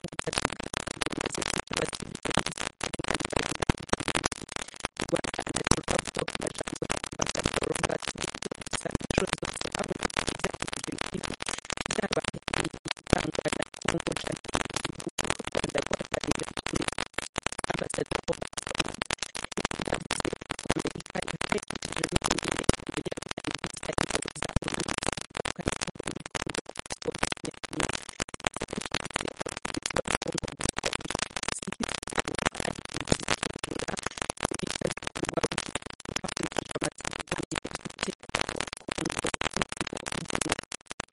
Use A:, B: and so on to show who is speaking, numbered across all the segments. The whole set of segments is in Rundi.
A: butatu bumaze kwitaba u rwanda narwo rwavuga ku majambo ya ambasadoro ngatumizo risanga inshuro zose abo byakurikije ibintu byaba ibitangwa na kongo canke igihugu u rwanda rwaganira kuri ambasadoro yavuze ko amerika ihangayikishijwe n'imyiyerekano y'abanyamerika ingabo za onu zitandukanye zo muri kongo zikomeje zifashishije abategetsi ba kongo gukora zihitamo ari izikingura zihita zikorwa hakurikijwe amasezerano y'umutekano wa kongo n'uko ugena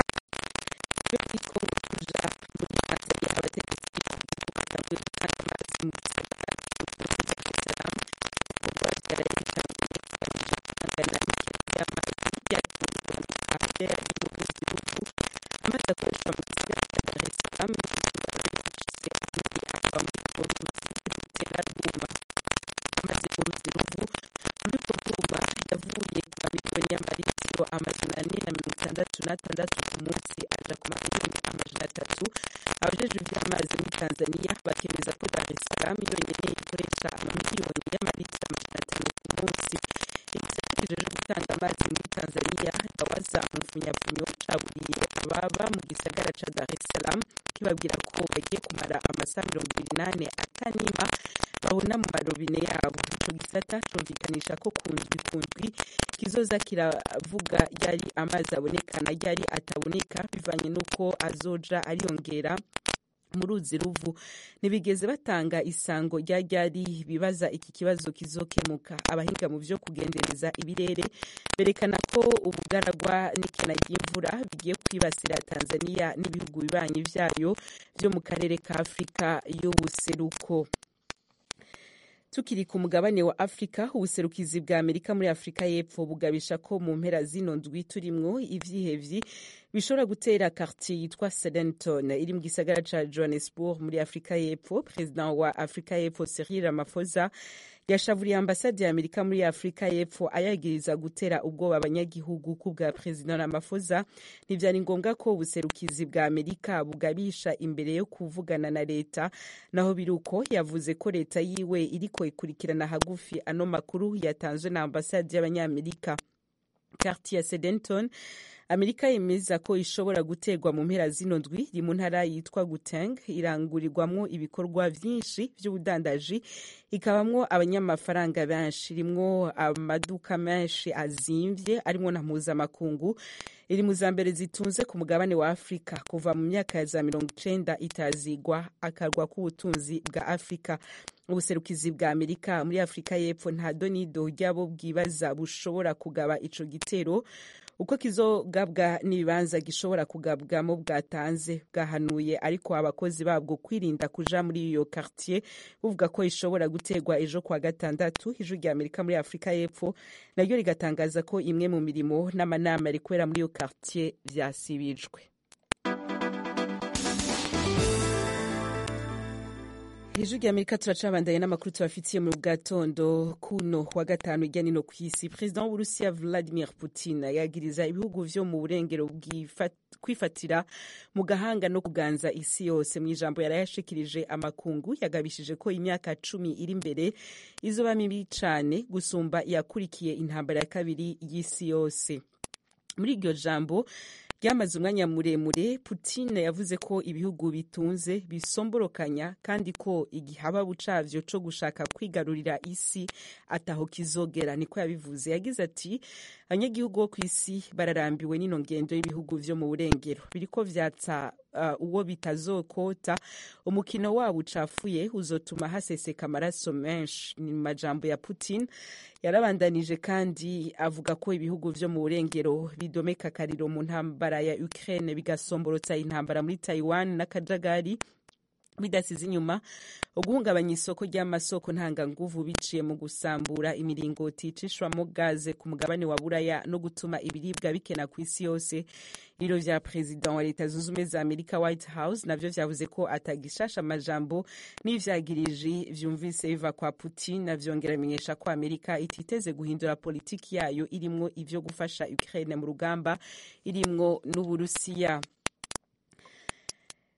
A: iyo muri kongo tuja muri tanzania abategetsi b'igihugu batanguye gutanga amazi mu gisagara cy'ubutunzi cya dar es salaam kuva byarayerekanye bigamije guhangana n'ikena ry'amazi ryatungwa n'ikahave ari mu gihugu amazi akoreshwa mu gisagara cya dar es salaam izuba ryacize andi ava muri urwo ruzi rutera rwuma amazi mu ruzi ruvu ruriko rwuma yavuye ku mamiliyoni y'amaritiro amajana ane na mirongo itandatu n'atandatu ku munsi aja ku mamiliyoni amajana atatu abajejwe ivy'amazi muri tanzania bakemeza ko dar es salaam yonyene ikoresha amamiliyoni y'amaritiro amajana atanu ku munsi igisata kijejwe gutanga amazi muri tanzania dawaza umuvunyafunyo caburiye ababa mu gisagara ca dar es salaam kibabwira ko bagiye kumara amasaha mirongo ibiri n'ane atanima babona mu marobine yabo ico gisata cumvikanisha ko ku ndwi ku ndwi kizoza kiravuga ryari amazi abonekana ryari ataboneka bivanye n'uko azoja ariyongera mu ruzi ruvu ntibigeze batanga isango rya ryari bibaza iki kibazo kizokemuka abahinga mu vyo kugendereza ibirere berekana ko ubugaragwa n'ikena ry'imvura bigiye kwibasira tanzania n'ibihugu bibanyi vyayo vyo mu karere ka afurika y'ubuseruko tukiri ku mugabane wa afurika ubuserukizi bwa amerika muri afurika y'epfo bugabisha ko mu mpera zino ndwi turimwo ivyihevyi bishobora gutera quartier yitwa sedenton iri mu gisagara ca johannesburg muri afurika y'epfo perezida wa afurika y'epfo cyril ramaphosa yashavuriye ambasade ya amerika muri afurika y'epfo ayagiriza gutera ubwoba abanyagihugu ku bwa perezida ramaphosa ntivyari ngombwa ko ubuserukizi bwa amerika bugabisha imbere yo kuvugana na leta naho biri uko yavuze ko leta yiwe iriko ikurikirana hagufi ano makuru yatanzwe na ambasade y'abanyamerika quartier ya sedenton amerika yemeza ko ishobora guterwa mu mpera zino ndwi iri mu ntara yitwa guteng irangurirwamwo ibikorwa vyinshi vy'ubudandaji ikabamwo abanyamafaranga benshi irimwo amaduka menshi azimvye arimwo na mpuzamakungu iri mu za mbere zitunze ku mugabane wa afurika kuva mu myaka ya za mirongo icenda itazigwa akarwa k'ubutunzi bwa afurika ubuserukizi bwa amerika muri afurika y'epfo nta donido ryabo bwibaza bushobora kugaba ico gitero uko kizogabwa n'ibibanza gishobora kugabwamo bwatanze bwahanuye ariko abakozi babwo kwirinda kuja muri iyo quartier buvuga ko ishobora guterwa ejo kwa gatandatu ijwi rya amerika muri afurika y'epfo naryo rigatangaza ko imwe mu mirimo n'amanama rikorera muri iyo quartier vyasibijwe ijwi rya amerika turacabandanye n'amakuru tubafitiye mu gatondo kuno wa gatanu hirya nino ku isi perezida w'uburusiya vladimir putin yagiriza ibihugu vyo mu burengero kwifatira mu gahanga no kuganza isi yose mu ijambo yarayashikirije amakungu yagabishije ko imyaka cumi iri imbere izoba mibi cane gusumba yakurikiye intambara ya kabiri y'isi yose muri iryo jambo ryamaze umwanya muremure putin yavuze ko ibihugu bitunze bisomborokanya kandi ko igihababu cavyo co gushaka kwigarurira isi ataho kizogera niko yabivuze yagize ati abanyagihugu bo kw'isi bararambiwe n'ino ngendo y'ibihugu vyo mu burengero biriko vyatsa uh, uwo bitazokota umukino wabo ucafuye uzotuma haseseka amaraso menshi ni majambo ya putin yarabandanije kandi avuga ko ibihugu vyo mu burengero bidomeka akariro mu ntambara ya Ukraine bigasomborotsa intambara muri Taiwan n'akajagari bidasize inyuma uguhungabanya isoko ry'amasoko ntanganguvu biciye mu gusambura imiringoti icishwamo gaze ku mugabane wa buraya no gutuma ibiribwa bikena ku isi yose ibiro vya perezida wa leta zunze ubumwe za amerika white house navyo vyavuze ko atagishasha amajambo n'ivyagiriji vyumvise biva kwa putin navyongera bimenyesha ko amerika ititeze guhindura politiki yayo irimwo ivyo gufasha ukraine mu rugamba irimwo n'uburusiya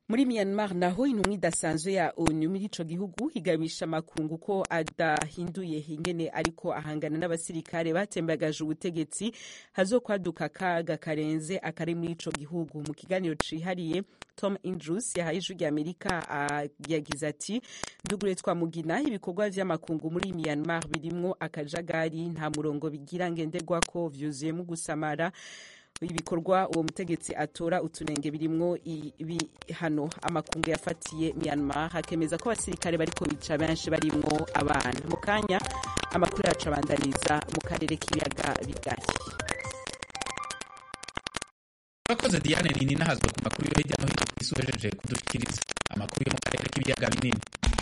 A: muri myanmar naho intumwa idasanzwe ya onu muri ico gihugu igabisha amakungu ko adahinduye ingene ariko ahangana n'abasirikare batembagaje ubutegetsi hazokwaduka akaga karenze akari muri ico gihugu mu kiganiro cihariye tom indrus yahaye ijwi rya amerika yagize ati ndugure twamugina ibikorwa vy'amakungu muri myanmar birimwo akajagari nta murongo bigira ngenderwako vyuzuyemo gusamara ibikorwa uwo mutegetsi atora utunenge birimwo ibihano amakungu yafatiye Myanmar hakemeza ko abasirikare bariko bica benshi barimwo abana mu kanya amakuru yacu abandaniza mu karere k'ibiyaga bigari
B: urakoze diane nini nahazwe ku makuru yo hirya no hino ku isi uhejeje kudushikiriza amakuru yo mu karere k'ibiyaga binini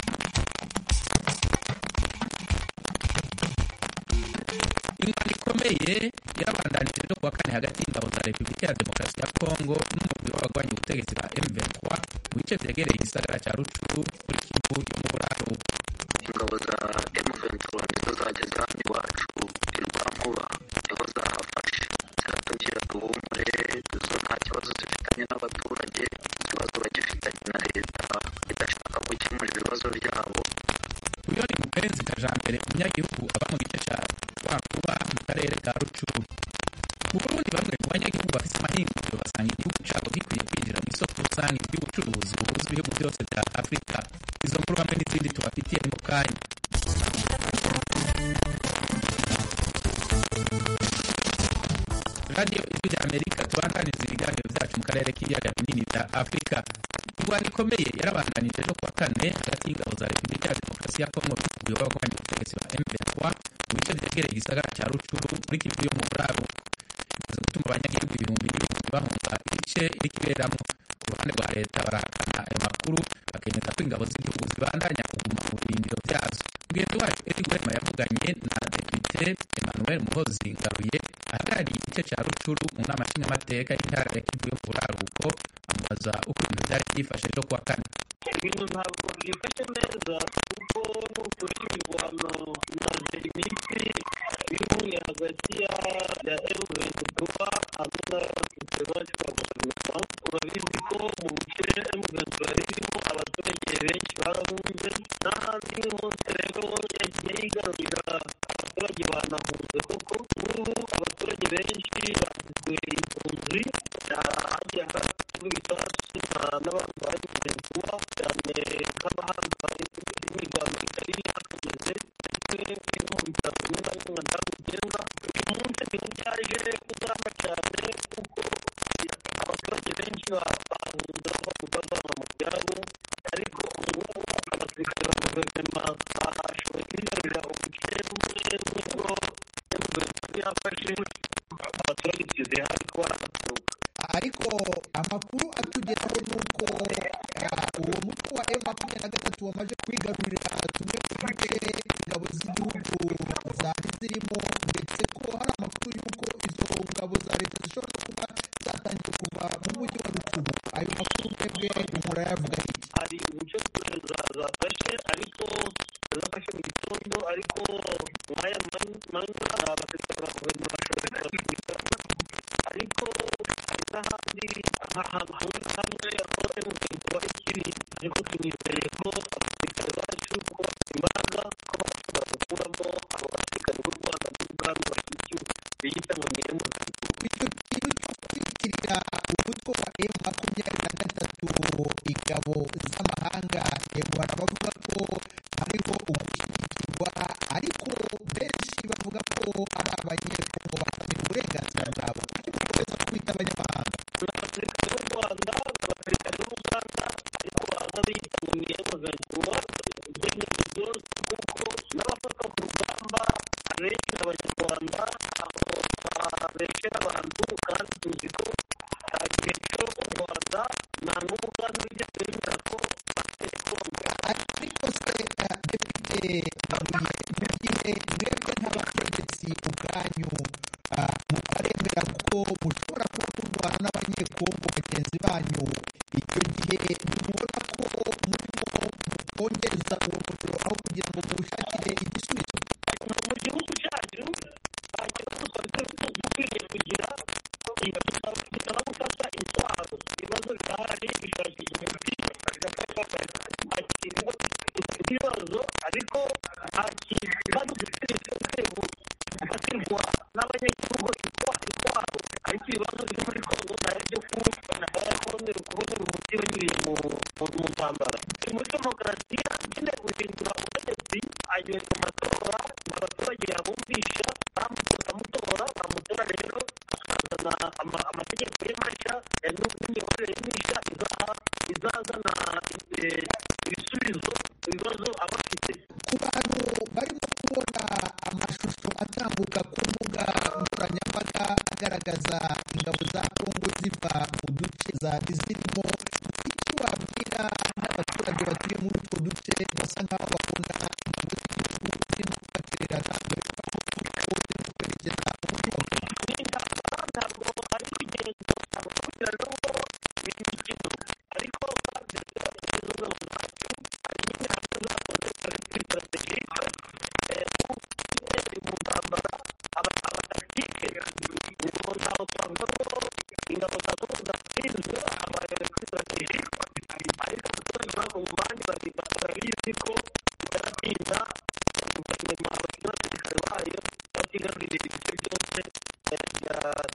B: ingano ikomeye yarabandanije no kuwa kane hagati y'ingabo za repubulika ya demokarasi ya kongo n'umugwi w'abagwanya ubutegetsi ba m23 mu bice vyegereye igisagara ca rucuru muri kivu yo mu buraruko
C: ingabo za m23 nizo zageze hano iwacu irwankuba niho zahafashe ziratubwira duhumure zo nta kibazo zifitanye n'abaturage ikibazo bagifitanye na leta idashaka gukemura ibibazo byabo
B: uyo ni mupenzi kajambere umunyagihugu aba mu gice ca rwankuba mu karere ka rucuru mu burundi bamwe mu banyagihugu bafise amahinguriro basanga igihugu cabo gikwiye kwinjira mu isoko rusange ry'ubucuruzi buhuza ibihugu byose vya afurika izo nkuru hamwe n'izindi tubafitiye mu kanya radiyo ijwi rya amerika tubandaniriza ibiganiro vyacu mu karere k'ibiyaga binini vya afurika ingwano ikomeye yarabandanije no kuwa kane hagati y'ingabo za repubulika ya demokarasi ya kongo n'umugwi w'abagwanya ubutegetsi ba m23 mu bice vyegereye igisagara ca rucuru muri kivu yo mu buraruko bimaze gutuma abanyagihugu ibihumbi n'ibihumbi bahunga ibice iriko iberamwo ku ruhande rwa leta barahakana ayo makuru bakemeza ko ingabo z'igihugu zibandanya kuguma mu birindiro vyazo mugenzi wacu eri gwema yavuganye na depute emmanuel muhozi ngaruye ahagarariye igice ca rucuru mu nama nshingamateka y'intara ya kivu yo mu buraruko amubaza uko ibintu vyari vyifashe ejo kuwa kane
D: ibintu ntabwo byifashe neza kuko n'ukuri imirwano imaze iminsi ihuye hagati ya ya emuventura hamwe n'abasirikare bacu ba guverinoma urabizi ko mu bice emuventura ririmo abaturage benshi barahunze n'ahandi hose rero yagiye yigarurira abaturage banahunze koko ubu abaturage benshi bagizwe impunzi hagiye haraturwa ibisasu n'abantu bari kuzenguruka cyane nk'abahanga imirwano itari yakomeze ndetse no mu bitaro bimwe na bimwe ndabugenga uyu munsi niho byaje kuzamba cyane kuko abaturage benshi bahunze bava mu bavana mu byabo ariko ubu abasirikare ba guverinoma bashoboye kwigarurira ubuce bumwe nibwo guverinoma yafashe abaturage tugeze hafi kuba baraturuka
E: ariko amakuru atugeraho ni uko uwo mutwe wa emu makumyabiri na gatatu wamaze kwigarurira tumwe mu duce ingabo z'igihugu zari zirimo ndetse ko hari amakuru y'uko izo ngabo za leta zishobora kuba zatangiye kuva mu mujyi wa rucubu ayo makuru mwebwe murayavuga iki
D: hari ubuce zafashe ariko zafashe mu gitondo ariko nk'aya manywa abasirikare ba guverinoma bashoboye kubasubiza ariko hari n'ahandi ahantu hamwe na hamwe aho emuventura ikiri ariko tunizeye ko abasirikare bacu ko bafite imbaraga ko bashobora gukuramo abo basirikare b'u rwanda n'ubwami bashyigikiwe biyita ngo ni emuventura
E: icyo kintu cyo kwitirira umutwe wa emu makumyabiri na gatatu ingabo z'amahanga yego hari abavuga ko hariho ugushyigikirwa ariko benshi bavuga ko ari abanyekongo bahatanira uburenganzira bwabo kuko bakomeza kwita abanyamahanga
D: ni abasirikare b'u rwanda ni abasirikare b'uganda ariko baza biyita ngo ni emuventura ibyemezo byose kuko n'abafata ku rugamba abenshi ni abanyarwanda aho barekera abantu kandi tuzi ko nta gihe cyo u rwanda nta n'ubuganda bigeze bemera ko bateye kongo
E: ariko se eh, depite Ngaruye, mu gihe mwebwe nk'abategetsi ubwanyu ah, mutaremera ko mushobora kuba murwana n'abanyekongo bagenzi banyu icyo gihe ntimubona ko murimo mukongeza uwo muriro aho kugira ngo muwushakire igisubizo
D: mu gihugu cyacu nta kibazo twari dukwiriye kugira bisaba gufata intwaro ibibazo birahari bishakisha imiti n'abanyagihugu intwaro intwaro ariko ibibazo biri muri kongo nayo byo kubona kubonera kubonera umuti w'ibintu mu mu ntambara turi muri demokarasiya nyine guhindura ubutegetsi agiye mu matora abaturage yabumvisha bamutora mutora bamutora rero akazana ama- amategeko ye mashya eh, n'imiyoborere ye mishya izaha izazana eh, ibisubizo ibibazo aba afite
E: ku bantu barimo kubona amashusho atambuka ku mbuga nkoranyambaga agaragaza ingabo za kongo ziva mu duce zari zirimo icyo wabwira n'abaturage batuye muri utwo duce basa nk'aho babona ingabo z'igihugu zirimo kubatererana dore ko kongo zirimo kwerekeza mu mujyi wa goma
D: n'intambara ntabwo ari kugenda ntabwo kugira ngo ni imikino ariko kandi izo ngabo zacu hari nyine hamwe zakoze kuri strategike iri mu ntambara aba abataktike ngo ntaho twavuga ko ingabo za kongo zatsinzwe habaye kuri strategike ariko abaturage babo mu bandi bari- barabizi ko baratinda guverinoma n'abasirikare bayo batigarurira ibice byose eh, bya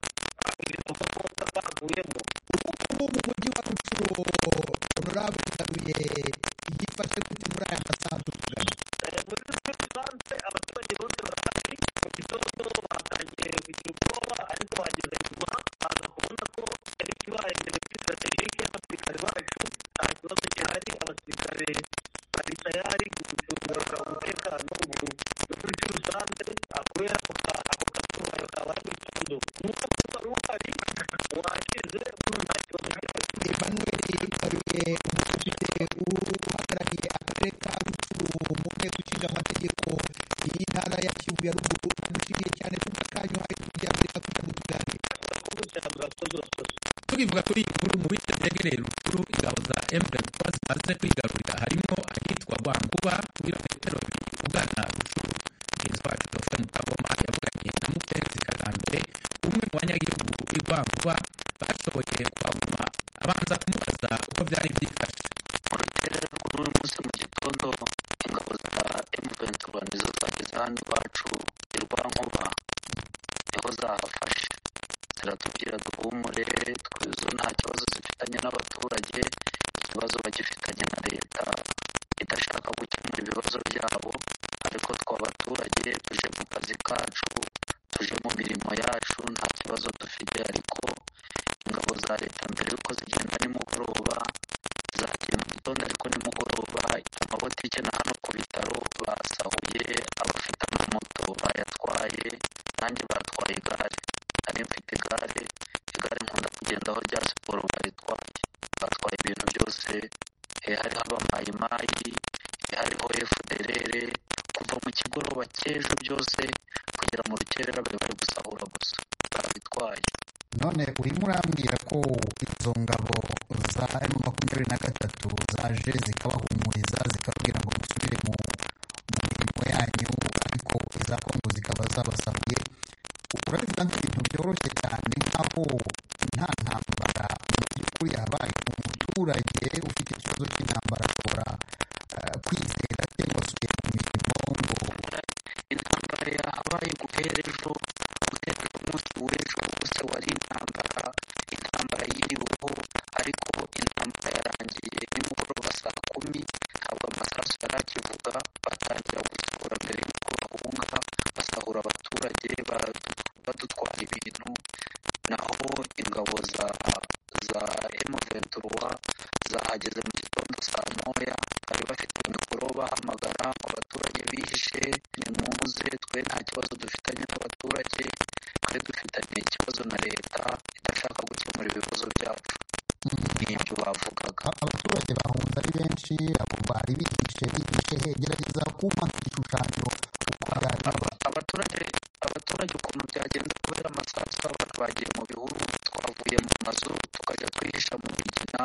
D: ibintu kongo bavuyemo
E: ubu mu mujyi wa rucuro honorable ngaruye yifashe gute muri aya masaha tuvugana
D: Eh, muri rusange abaturage bose barahari mu gitondo batangiye kugira ubwoba ariko bageze nyuma baza kubona ko yari kibaye mbere kuri strategike y'abasirikare bacu nta kibazo gihari abasirikare bari tayari gucunga umutekano ubu no muri rusange kubera ako ka- ako kazuba kabaye mu gitondo umwuka wari uhari washize ubu nta kibazo gihari
E: emmanuel ngaruye umudepite uhagarariye akarere ka rucuru mu nteko ishinga amategeko y'intara ya kivu ya ruguru ndamushimiye cyane kuba kanyu hari kugira ngo reka kugira ngo tuganire
D: urakoze cyane urakoze urakoze
B: tukivuga kuri iyi nkuru mu bice byegereye rukuru ingabo za M23 zimaze kwigarurira harimo ahitwa Rwankuba ibirometero bibiri ugana rukuru mugenzi wacu Dr Mukagoma yavuganye na Mupenzi Kagambere umwe mu banyagihugu b'i Rwankuba bashoboye kuhaguma abanza kumubaza uko byari byifashe
C: mu rukerera rw'uyu munsi mu gitondo ingabo za M23 nizo zageze hano iwacu i Rwankuba niho zahafashe ziratubwira duhumure twizo nta kibazo zifitanye n'abaturage ikibazo bagifitanye na leta idashaka gukemura ibibazo byabo ariko twe abaturage tuje mu kazi kacu tuje mu mirimo yacu nta kibazo dufite ariko ingabo za leta mbere y'uko zigenda nimugoroba zagiye mu gitondo ariko nimugoroba amabotike na hano ku bitaro basahuye abafite amamoto bayatwaye nanjye batwaye igare nari mfite igare igare nkunda kugendaho rya siporo baritwaye batwaye ibintu byose eh, hariho abamayimayi eh, hariho efuderere kuva mu kigoroba cy'ejo byose kugera mu rukerera bari bari gusahura gusa babitwaye
E: none urimo urambwira ko izo ngabo za emu makumyabiri na gatatu zaje zikabahumuriza zikababwira ngo musubire mu mu mirimo yanyu ariko iza kongo zikaba zabasahuye urabivuga nk'ibintu byoroshye cyane nk'aho nta ntambara mu by'ukuri yabaye umuturage ufite ikibazo cy'intambara ashobora eh, kwizera cyangwa asubiye mu mirimo ngo
C: intambara yahabaye guhera ejo guhera umunsi w'ejo wose wari intambara intambara yiriweho ariko intambara yarangiye nimugoroba saa kumi ntabwo amasasu yari akivuga batangira gusahura mbere y'uko bahunga basahura abaturage badu- badutwara ibintu naho ingabo za za M23 zahageze mu gitondo saa moya bari bafite mikoro bahamagara ngo abaturage bihishe nimuze twe nta kibazo dufitanye n'abaturage twe dufitanye ikibazo na leta idashaka gukemura ibibazo byacu n'ibyo bavugaga
E: A- abaturage bahunze ari benshi abo bari bihishe bihishe he gerageza kumpa nk'igishushanyo uko byari
C: Aba- abaturage abaturage ukuntu byagenda kubera amasasu abantu bagiye mu bihuru twavuye mu mazu tukajya twihisha mu migina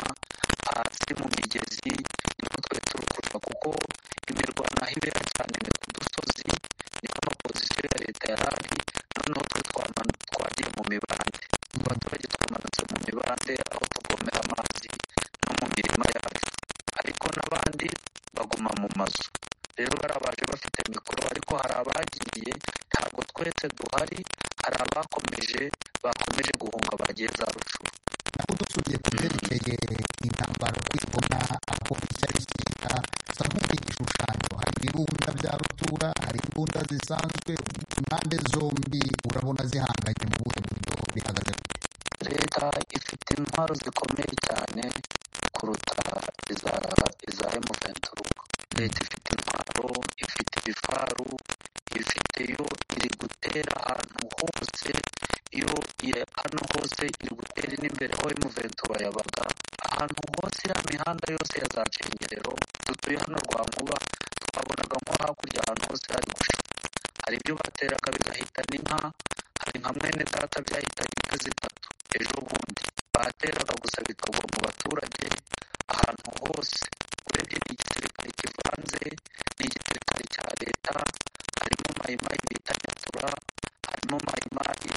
C: hasi mu migezi niko twe turi kuva kuko imirwano aho ibera cyane ni ku dusozi niho amapozisiyo ya leta yari ari noneho twe twamanu- twagiye mu mibande abaturage twamanutse mu mibande aho tuvomera amazi no mu mirima yacu ariko n'abandi baguma mu mazu rero bari abaje bafite mikoro ariko hari abagiye ntabwo twese duhari hari bakomeje bakomeje guhunga bagiye za rushuru
E: naho dusubiye ku byerekeye intambara kwibona aho bishya bishyira sa nk'igishushanyo hari ibirunda bya rutura hari imbunda zisanzwe impande zombi urabona zihanganye mu buhe buryo bihagaze gute
C: leta ifite intwaro zikomeye cyane kuruta iza iza emuventura leta ifite intwaro ifite ibifaru ifite yo iri gutera ahantu hose iyo iya- hano hose iri gutera n'imbere aho emuventura yabaga ahantu hose iriya mihanda yose ya za cengerero dutuye hano rwa nkuba twabonaga nko hakurya ahantu hose hari gusha hari ibyo bateraga bigahitana inka hari nka mwene data byahitanye inka zitatu ejo bundi bateraga gusa bikagwa mu baturage ahantu hose urebye ni igisirikare kivanze ni igisirikare cya leta harimo mayimayi bita nyatura harimo mayimayi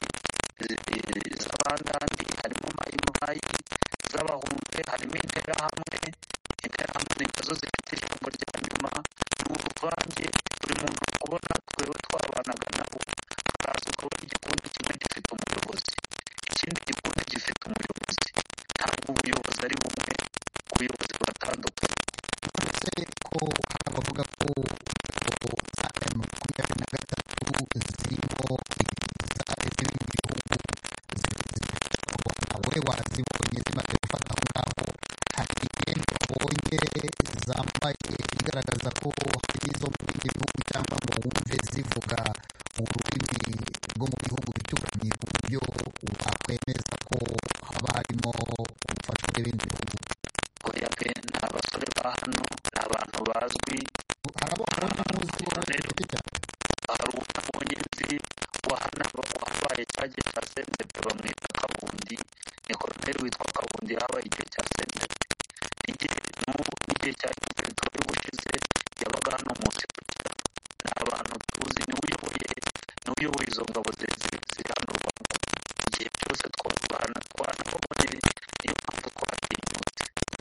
C: eh, z'abandandi harimo mayimayi z'abahunde harimo interahamwe interahamwe ni nazo zifite ijambo rya nyuma ni uruvange buri muntu uri kubona twewe twabanaga nabo haraza ukabona igikundi kimwe gifite umuyobozi ikindi gikundi gifite umuyobozi ntabwo ubuyobozi ari bumwe ubuyobozi buratandukanye
E: uretse ko hari abavuga ko ko za emu makumyabiri na gatatu zirimo izari z'ibindi bihugu zifite mu rwanda wowe wazibonye zimaze gufata aho ngaho hari imyenda wabonye zambaye igaragaza ko hari izo mu bindi bihugu cyangwa ngo wumve zivuga ururimi rwo mu bihugu bituranyi ku buryo wakwemeza ko haba harimo ubufasha bw'ibindi bihugu
C: oya pe ni abasore ba hano ni abantu bazwi
E: hari abo wabonye muzi wowe ku giti cyawe
C: hari unabonye nzi wahana wabaye cya gihe cya sendepe bamwita kabundi ni koroneri witwa kabundi yahabaye igihe cya sendepe igihe n'ubu n'igihe cya gisirikare y'ubushize yabaga hano munsi ku kiraro ni abantu tuzi niwe uyoboye niwe uyoboye izo ngabo zi- zi- ziri hano rwanda igihe cyose twabana twanababone niyo mpamvu twatinyutse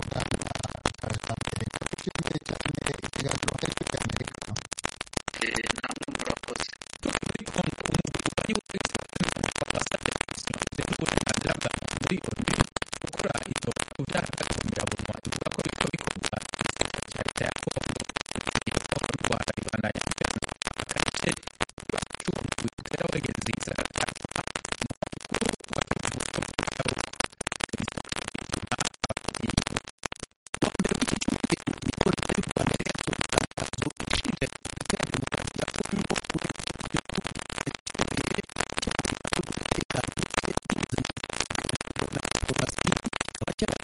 E: Turashimye cyane ikiganiro aricyo cya Amerika
C: Eh, namwe murakoze
B: muri kongo umugwi wari wasabye komisiyo y'uburenganzira bwa muntu muri onu gukora itora ku byaha by'agahomerabunwa ivuga ko biriko bikorwa n'igisirikare cya leta ya kongo igihugu cy'u rwanda ribandanya kugirana akarere k'ubucuruzi butera wegeze igisagara cya goma umukuru wa kivu cyo mu bitaro imisoro y'igituma ababyeyi mbere w'iki cyumweru nibwo leta y'u rwanda yari yasohoye itangazo rishinja repubulika ya demokarasi ya kongo kureka igihugu gikomeye cyane umutekano muke n'ubuzima na diplomasi kikaba cyari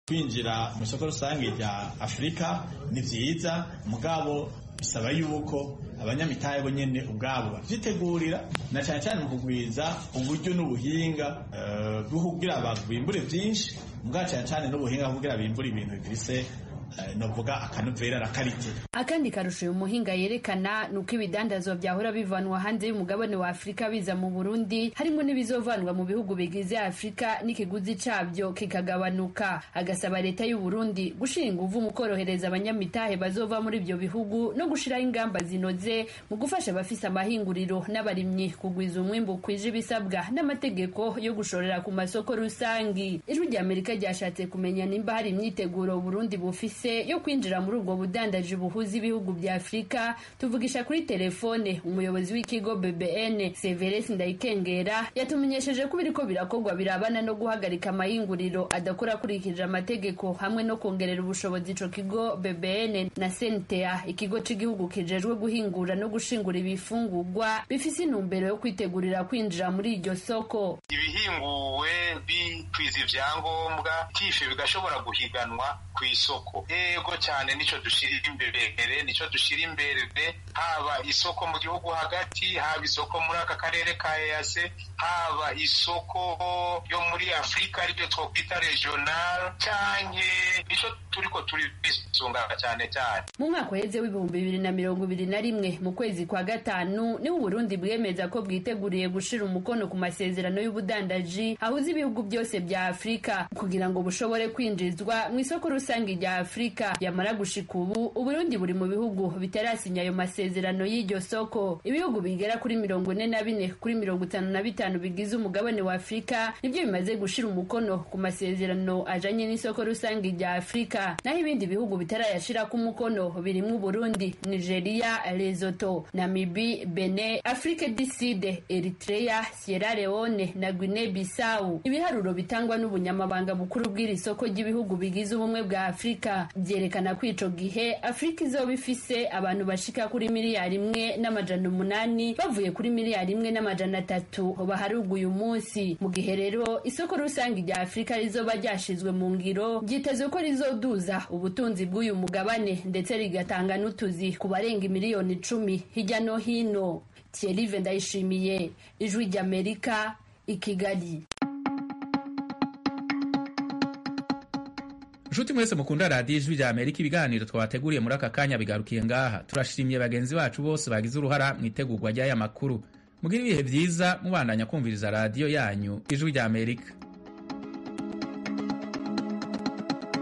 F: kwinjira mu isoko rusange rya afurika ni byiza mugabo bisaba yuko abanyamitahe bo nyene ubwabo bavyitegurira na cyane cyane mu kugwiza uburyo n'ubuhinga bwo kugira abantu bimbure vyinshi mugabo cyane cyane n'ubuhinga bwo kugira bimbure ibintu bifise novuga akanovera rakarite
G: akandi karusho uyu muhinga yerekana ni uko ibidandazwa byahora bivanwa hanze y'umugabane wa afurika biza mu burundi harimo n'ibizovanwa mu bihugu bigize afurika n'ikiguzi cabyo kikagabanuka agasaba leta y'u burundi gushira inguvu mu korohereza abanyamitahe bazova muri ibyo bihugu no gushiraho ingamba zinoze mu gufasha abafise amahinguriro n'abarimyi kugwiza umwimbu kwije ibisabwa n'amategeko yo gushorera ku masoko rusangi ijwi rya amerika ryashatse kumenya nimba hari imyiteguro burundi bufise yo kwinjira muri ubwo budandaji buhuza ibihugu bya afurika tuvugisha kuri telefone umuyobozi w'ikigo bbn severesi ndayikengera yatumenyesheje ko biriko birakorwa birabana no guhagarika amahinguriro adakora akurikije amategeko hamwe no kongerera ubushobozi ico kigo bbn na sentea ikigo c'igihugu kijejwe guhingura no gushingura ibifungurwa bifise intumbero yo kwitegurira kwinjira muri iryo soko
H: ibihinguwe bikwiza ivyangombwa tife bigashobora guhiganwa ku isoko yego cyane nico dushira imbere nico dushira imbere haba isoko mu gihugu hagati haba isoko muri aka karere ka EAC haba isoko yo muri Afrika aribyo twokwita regional canke nico turiko turisunga cyane cyane
G: mu mwaka uheze w'ibihumbi bibiri na mirongo ibiri na rimwe mu kwezi kwa gatanu niho uburundi bwemeza ko bwiteguriye gushira umukono ku masezerano y'ubudandaji ahuza ibihugu byose bya afurika kugira ngo bushobore kwinjizwa mu isoko rusange rya afurika yamara gushika ubu uburundi buri mu bihugu bitarasinya ayo masezerano y'iryo soko ibihugu bigera kuri mirongo ine na bine kuri mirongo itanu na bitanu bigize umugabane wa afurika nibyo bimaze gushira umukono ku masezerano ajanye n'isoko rusange rya afurika naho ibindi bihugu bitarayashirako umukono birimwo uburundi nigeria lesotho namibi bene afrique du sud eritrea sierra leone na guinea bissau ibiharuro bitangwa n'ubunyamabanga bukuru bw'iri soko ry'ibihugu bigize ubumwe bwa afurika byerekana ko ico gihe afurika izoba ifise abantu bashika kuri miliyari imwe n'amajana umunani bavuye kuri miliyari imwe n'amajana atatu baharuga uyu munsi mu gihe rero isoko rusange rya afurika rizoba ryashizwe mu ngiro ryitezwe ko rizoduza ubutunzi bw'uyu mugabane ndetse rigatanga n'utuzi ku barenga miliyoni icumi hirya no hino thierry ndayishimiye ijwi ry'amerika i kigali
B: nshuti mwese mukunda radiyo ijwi rya amerika ibiganiro twabateguriye muri aka kanya bigarukiye ngaha turashimye bagenzi bacu bose bagize uruhara mu itegurwa ry'aya makuru mugire ibihe byiza mubandanya kumviriza radiyo yanyu ijwi rya amerika